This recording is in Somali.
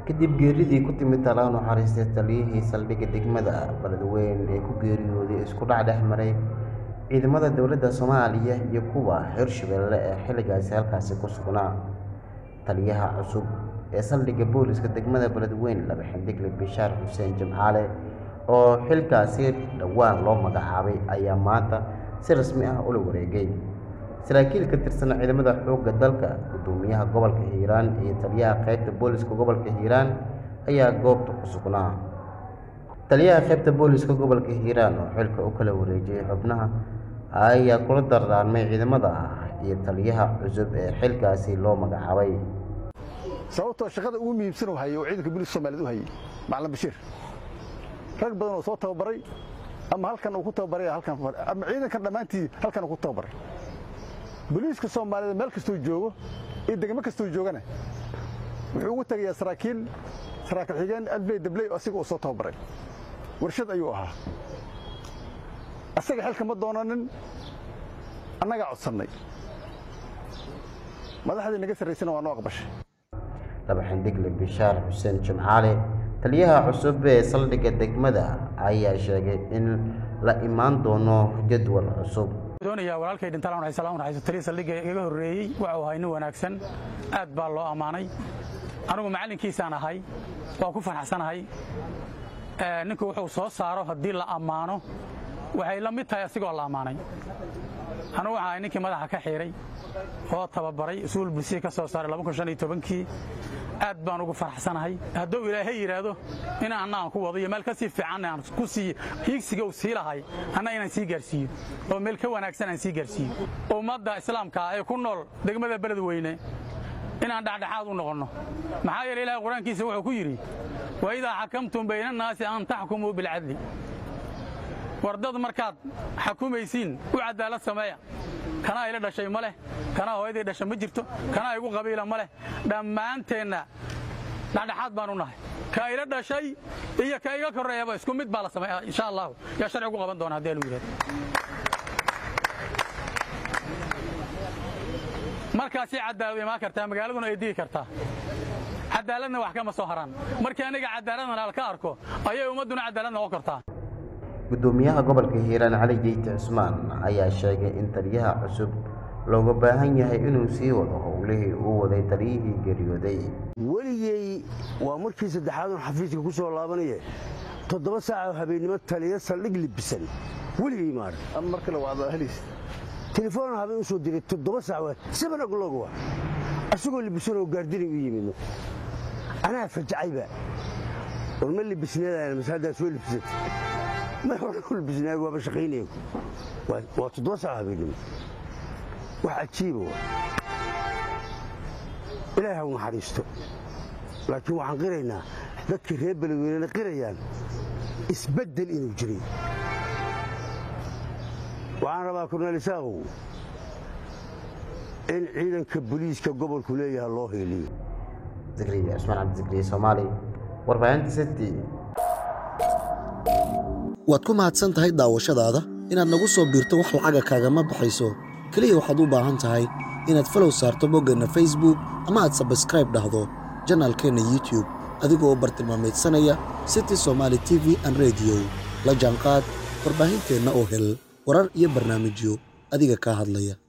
kadib geeridii ku timid tala naxariistay taliyihii saldhigga degmada beledweyne ee ku geeriyooday isku dhac dhex maray ciidamada dowladda soomaaliya iyo kuwa hirshabelle ee xilligaasi halkaasi ku sugnaa taliyaha cusub ee saldhigga booliska degmada beledweyne laba xindigle bishaar xuseen jimcaale oo xilkaasi dhowaan loo magacaabay ayaa maanta si rasmi ah ula wareegay saraakiil ka tirsan ciidamada xoogga dalka gudoomiyaha gobolka hiiraan iyo taliyaha qaybta booliska gobolka hiiraan ayaa goobta ku sugnaa taliyaha qaybta booliska gobolka hiiraan oo xilka u kala wareejiyey xubnaha ayaa kula dardaarmay ciidamada iyo taliyaha cusub ee xilkaasi loo magacaabay sababtoo shaqada ugu muhiimsan uu hayay oo ciidanka booliska Soomaaliyeed u hayay macalin Bashiir rag badan oo soo tababaray ama halkan uu ku tababaray halkan ama ciidankan dhamaantii halkan uu ku tababaray booliiska Soomaaliyeed meel kastoo joogo iyo degmo kastoo joogana wuxuu ugu tagayaa saraakiil saraakiil xigeen adlay dablay oo asiga uu soo tababaray warshad ayuu ahaa asaga xilka ma doonanin annagaa codsannay madaxdii naga sarraysana waa noo aqbashay laba xindigle bishaar xuseen jimcaale taliyaha cusub ee saldhigga degmada ayaa sheegay in la imaan doono jadwal cusub doonaya walaalkay dhintaan waxay salaam waxay taliya saldhigga iga horeeyay waxa uu ahaa nin wanaagsan aad baa loo amaanay anigu macalinkiisaan ahay waa ku faraxsanahay ninku wuxuu soo saaro haddii la ammaano waxay la mid tahay asigoo la ammaanay anigu waxaan ahay ninkii madaxa ka xiiray oo tababaray usuul bulsiya ka soo saaray kii aad baan ugu faraxsanahay hadduu ilaahay yidhaahdo in anna aan ku wado iyo meel ka sii fiican aan ku sii hiigsiga uu sii lahay anna inaan sii gaarsiiyo oo meel ka wanaagsan aan sii gaarsiiyo ummadda islaamka ee ku nool degmada beledweyne inaan dhexdhexaad u noqonno maxaa yeele ilahay qur-aankiisa wuxuu ku yidhi wa idaa xakamtum bayna annaasi an taxkumuu bilcadli wardad markaad xakumaysiin u cadaalad sameeya kanaa ila dhashay ma leh kanaa hooyaday dhasha ma jirto kanaa igu qabiila ma leh dhammaanteenna dhexdhexaad baan u nahay ka ila dhashay iyo ka iga korreeyaba isku mid baa la sameeya insha allahu yaa sharci ugu qaban doona haddii alu yidhahdo markaasay cadaalad imaan kartaa magaaladuna ay digi kartaa cadaaladna wax kama soo haraan markii aniga cadaaladna alka arko ayay ummadduna cadaalad noqon kartaa gudoomiyaha gobolka hiiraan cali jeyte cusmaan ayaa sheegay in taliyaha cusub looga baahan yahay inuu sii wado howlihii uu waday taliyihii geeriyooday weligey waa markii saddexaadun xafiiska ku soo laabanaya toddoba saaca habeennimo taliya saldhig libisan weligey maadhan mar kale waa ahliis telefoon habeen u soo diray toddoba saac waa seven o'clock waa asagoo libisan oo gaardini u yimidno anaa fajacayba war ma libisneedaan masaadaa soo libisatay ma hore libisnaa waaba shaqaynaya waa toddoba saac habeennimo wax cajiiba waa ilaahay ha u naxariisto laakiin waxaan qiraynaa dadkii reer beledweynena qirayaan isbeddel inuu jiray waxaan rabaa korneel isaaqow in ciidanka booliiska gobolku leeyaha loo heeliyo zikriya cusmaan cabdizikriye soomaali warbaahinta city waad ku mahadsan tahay daawashadaada inaad nagu soo biirto wax lacaga kaagama baxayso keliya waxaad u baahan tahay inaad falow saarto boggeenna facebook ama aad sabskraib dhahdo janaalkeenna youtube adigoo bartilmaamaydsanaya city somaali t v an rediyo la jaanqaad warbaahinteenna oo hel warar iyo barnaamijyo adiga kaa hadlaya